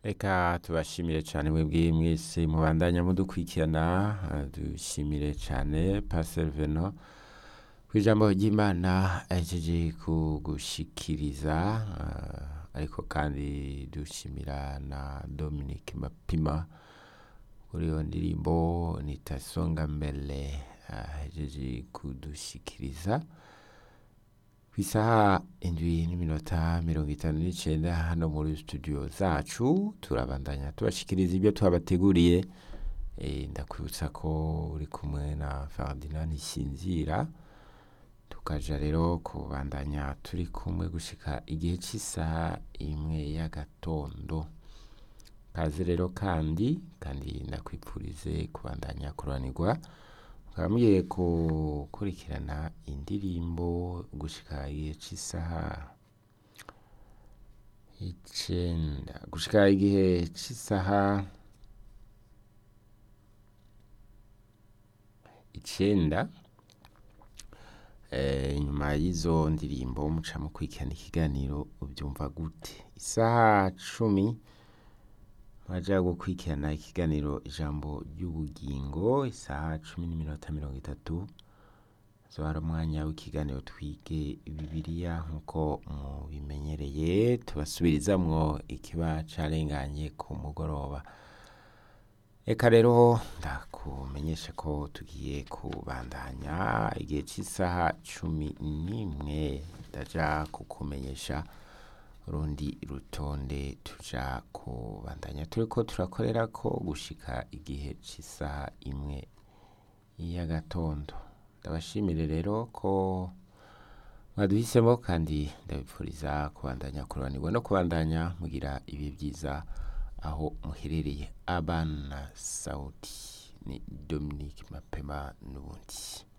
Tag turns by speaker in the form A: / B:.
A: Reka tubashimire cyane mwebwe mwese mubandanya mudukurikirana eh, dushimire cyane Pastor Veno ku ijambo ry'Imana ahejeje kugushikiriza eh, ariko kandi dushimira na Dominic Mapima kuri iyo ndirimbo nitasonga mbele ahejeje kudushikiriza ku isaha indwi n'iminota mirongo itanu n'icenda hano muri studio zacu turabandanya tubashikiriza ibyo twabateguriye e, ndakwibutsa ko uri kumwe na Ferdinand Sinzira tukaja rero kubandanya turi kumwe gushika igihe cy'isaha imwe y'agatondo kaze rero kandi kandi ndakwipfurize kubandanya kuranirwa mukaba mugiye gukurikirana indirimbo gushika igihe cy'isaha icenda gushika igihe cy'isaha icenda eh, nyuma y'izo ndirimbo muca mukurikirana ikiganiro ubyumva gute isaha cumi mwaja gukurikirana ikiganiro ijambo ry'ubugingo isaha cumi n'iminota mirongo itatu zo hari umwanya w'ikiganiro twige bibiliya nk'uko mubimenyereye tubasubirizamwo ikiba carenganye ku mugoroba reka rero ndakumenyesha ko tugiye kubandanya igihe cy'isaha cumi n'imwe ndaja kukumenyesha urundi rutonde tuja kubandanya turiko turakorera ko gushika igihe cy'isaha imwe y'agatondo ndabashimire rero ko mwaduhisemo kandi ndabipfuriza kubandanya kurobanirwa no kubandanya mugira ibihe byiza aho muherereye abana sauti ni Dominique Mapema n'ubundi